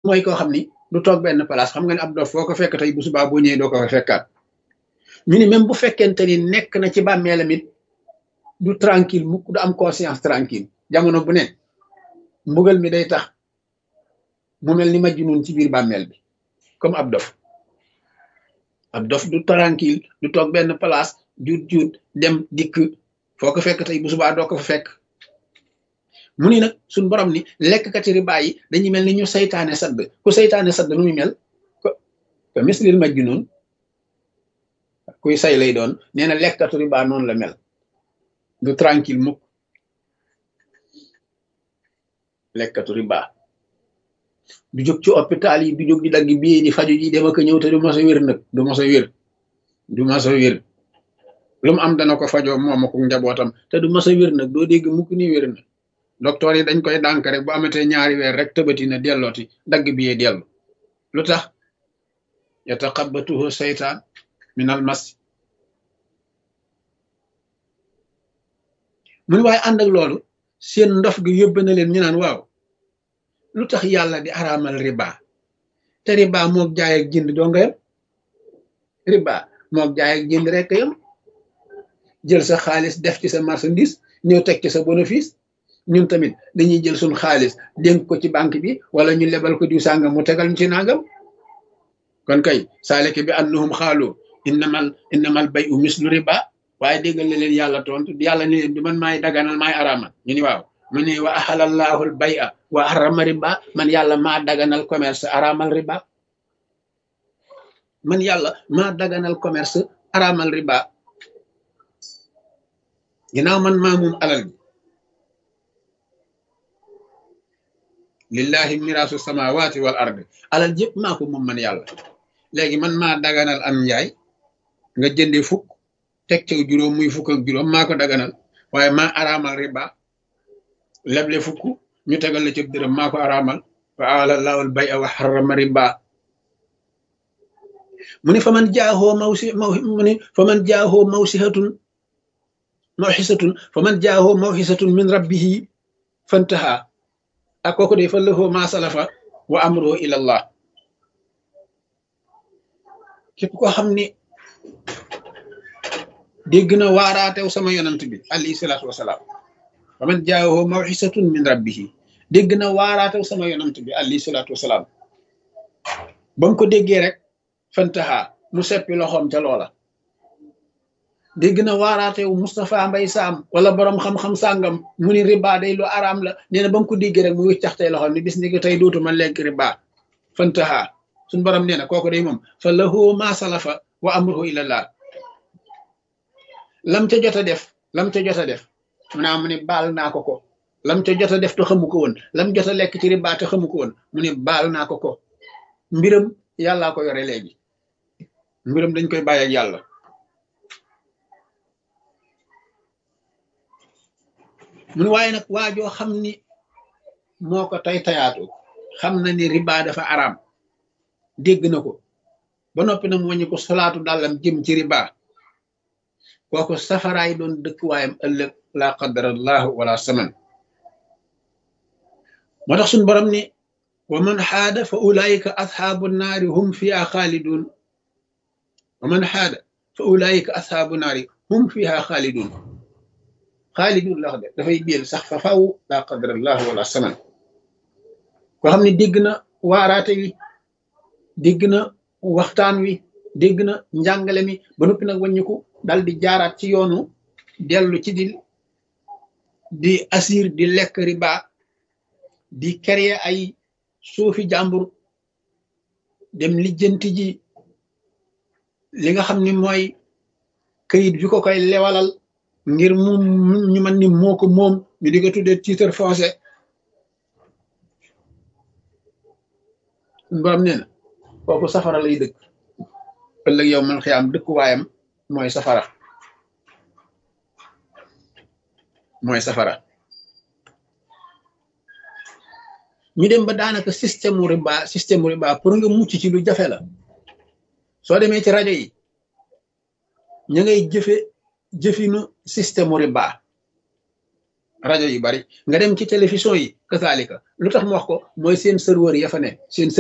mooy koo xam ni du toog benn place xam nga ne ab dof foo ko fekk tey bu subaa boo ñëwee doo ko fa fekkaat ñu ni même bu fekkente ni nekk na ci bàmmeelam it du tranquille mukk du am conscience tranquille jamono bu ne mbugal mi day tax mu mel ni majnun ci biir bàmmeel bi comme ab dof ab dof du tranquille du toog benn place juut juut dem dikk foo ko fekk tey bu subaa doo ko fa fekk mu ni nag suñ borom ni lekkkati riba yi dañuy mel ni ñu saytaane sadd ku saytaane sadd nu muy mel ko ko mislil majnun kuy say lay doon nee na lekkatu riba noonu la mel du tranquille mukk lekkatu riba du jóg ci hôpital yi du jóg di dagg bii di faju ji dem ak ñëw te du mos a wér nag du mos a wér du mos a wér lu mu am dana ko fajoo moom ak njabootam te du mos a wér nag doo dégg mukk ni wér na docteur yi dañ koy dànk rek bu amatee ñaari weer rek tëbati na dellooti dagg bii dellu lu tax yataqabbatuhu seytaan min al mas mu ne waaye ànd ak loolu seen ndof gi yóbbe na leen ñu naan waaw lu tax yàlla di araamal riba te riba moog jaay ak jënd doo nga yam riba moog jaay ak jënd rek yam jël sa xaalis def ci sa marchandise ñëw teg ci sa bénéfice ñun tamit dañuy jël suñ xaalis dénk ko ci banque bi wala ñu lebal ko diw sàngam mu tegal ñu ci nangam kon kay saaleke bi annahum xaalu innamal innamal bay u mislu riba waaye déggal na leen yàlla tontu yàlla ne leen du man maay daganal maay araamal ñu ni waaw mu ne wa ahalallahu al bay a wa harama riba man yàlla maa daganal commerce araamal riba man yàlla maa daganal commerce araamal riba ginnaaw man maa moom alal bi lillahi mirasu samawati wal ardi alal jëpp maa ko moom man yàlla léegi man maa daganal am njaay nga jënde fukk teg ca juróom muy fukk ak juróom maa ko daganal waaye maa araamal riba leble fukk ñu tegal la ci dërëm maa ko araamal wa alallahu al bay a wa harrama riba mu ne fa man jaahoo mawsi maw mu ne fa man jaahoo mawsihatun mawxisatun fa man jaahoo mawxisatun min rabbihi fantaha ak kooku de fa lahu ma salafa wa amruhu ila allah képp koo xam ni dégg na waaraatew sama yonant bi alayhi salaatu wasalaam fa man jaahoo mawxisatun min rabbihi dégg na waaraatew sama yonant bi alayhi salaatu wasalaam ba mu ko déggee rek fantaha mu seppi loxoom ca loola dégg na waaraatewu Moustapha Mbay Saam wala borom xam-xam sàngam mu ni riba day lu araam la nee na ba mu ko déggee rek mu wiccaxtey loxoom ni bis ni ko tey dootuma lekk riba fantaha suñ borom nee na kooku day moom fa lahu ma salafa wa amruhu ilallah lam ca jot a def lam ca jot a def mu naa mu ne baal naa ko ko lam ca jot a def te xamu ko woon lam jot a lekk ci riba te xamu ko woon mu ne baal naa ko ko mbiram yàllaa ko yore léegi mbiram dañ koy bàyyi ak yàlla mun waaye nag waajoo xam ni moo ko tay tayaatu xam na ni riba dafa araam dégg na ko ba noppi nag mu wàññi ko solaatu dàllam jëm ci riba kooku safaraay doon dëkk waayam ëllëg laa qadarallahu wala saman moo tax suñ borom ni wa man xaada fa ulaayika asxaabu naari hum fiha xaalidun wa man xaada fa ulaayika asxaabu naari hum fiha xaalidun xaalidun la wax de dafay biel sax fa faw laa qadarallahu wala saman koo xam ne dégg na waaraate wi dégg na waxtaan wi dégg na njàngale mi ba noppi nag wàññiku dal di jaaraat ci yoonu dellu ci di di asir di lekk riba di créer ay suufi jàmbur dem lijjanti ji li nga xam ni mooy këyit bi ko koy lewalal ngir mu ñu man ni moo ko moom ñu di ko tuddee titre foncier borom nee na kooku safara lay dëkk ëllëg yow man xiyaam dëkk waayam mooy safara mooy safara ñu dem ba daanaka système riba système riba pour nga mucc ci lu jafe la soo demee ci rajo yi ñu ngay jëfe jëfinu système riba rajo yu bari nga dem ci télévision yi kasaalika lu tax mu wax ko mooy seen serveur ya fa ne seen